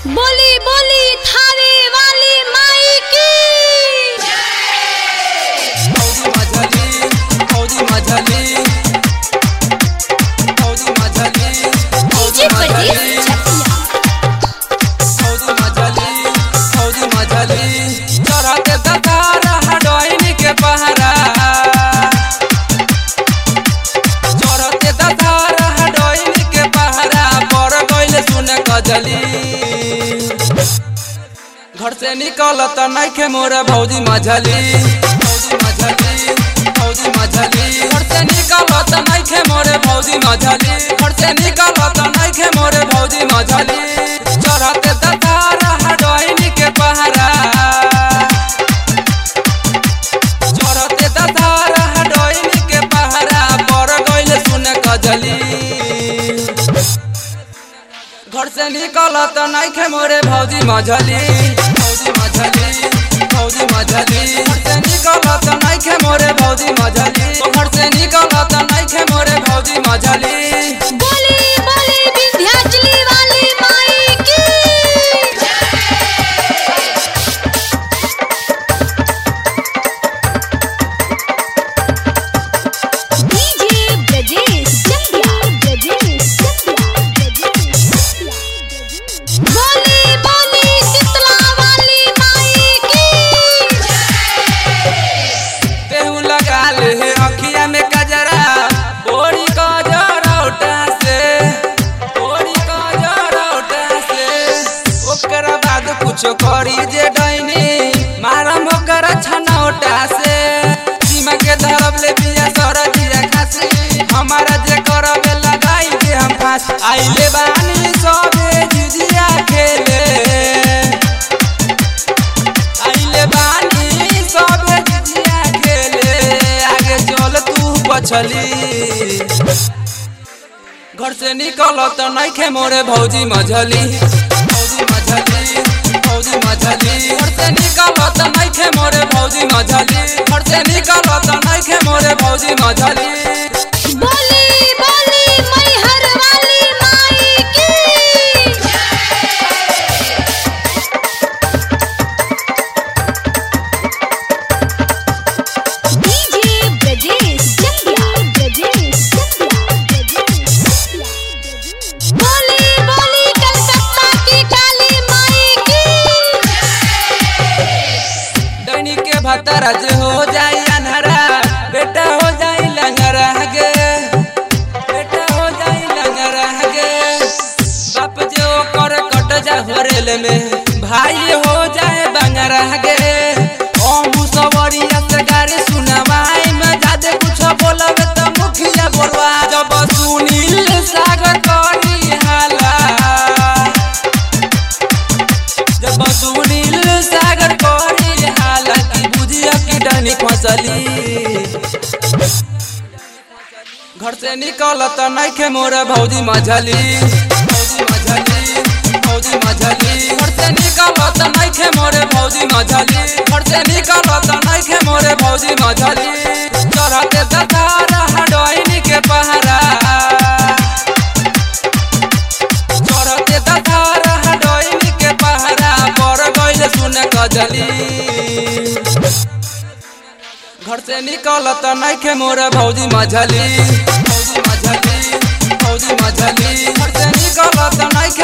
बोली बोली थावे वाली माई की फौजी मझली फौजी मझली फौजी मझली डीजे प्रदीप चकिया फौजी मझली फौजी मझली चढ़ते दतारा हडोइनी के पहरा चढ़ते दतारा हडोइनी के पहरा पर गइल सुन कजली घर से निकलत नइखे मोर भौजी मझली भौजी मझली भौजी मझली घर से निकलत नइखे मोर भौजी मझली घर से निकलत नइखे मोर भौजी मझली चढ़ते दतारा हडोइनी के पहरा चढ़ते दतारा हडोइनी के पहरा पर गइल सुन कजली घर से निकलत नइखे मोरे भौजी मझली भौजी मझली भौजी मझली घर से निकलत नइखे मोरे भौजी मझली घर से निकलत नइखे मोरे भौजी मझली बोली बोली विंध्याचली वाली माई की डीजे ब्रजेश चकिया ब्रजेश चकिया ब्रजेश बोली बोली शीतला वाली माई की तेहू लगा ले हे अखिया में कजरा बोरी कजरौटा से बोरी कजरौटा से ओकरा बाद कुछो करी जे डैनी मारम ओकर छनौटा से सीमा के धरब ले बिया सरदिया खासी हमारा जे करबे लगाई के हम फांस आइले बानी सबे जिजिया खेले आइले बानी सबे जिजिया खेले आगे चल तू पछली घर से निकलत नइखे मोरे भौजी मझली भौजी मझली भौजी मझली घर से निकलत नइखे मोरे भौजी मझली घर से निकलत नइखे मोरे भौजी मझली बोली बोली मैहर वाली माई की डीजे ब्रजेश चकिया ब्रजेश चकिया ब्रजेश बोली बोली कलकत्ता की काली माई की डैनी के भतरा जे हो जाई अनहरा बेटा हो जाई लंगरा गे बेटा हो जाई लंगरा गे बाप जे ओकर कट जा होरेल में भाई हो जाए बंगरा गे ओ मुसवरिया से गाड़ी सुनवाई में जादे कुछ बोलब त मुखिया बोलवा जब सुनील सागर करी हाला जब सुनील सागर करी हालांकि बुझिया की डनी फसली घर से निकलत नइखे मोर भौजी मझली भौजी मझली भौजी मझली घर से निकलत नइखे मोर भौजी मझली घर से निकलत नइखे मोर भौजी मझली चढ़ते दतारा हडोइनी के पहरा चढ़ते दतारा हडोइनी के पहरा पर गइल सुन कजली घर से निकलत नइखे मोर भौजी मझली भौजी मझली भौजी मझली घर से निकलत नइखे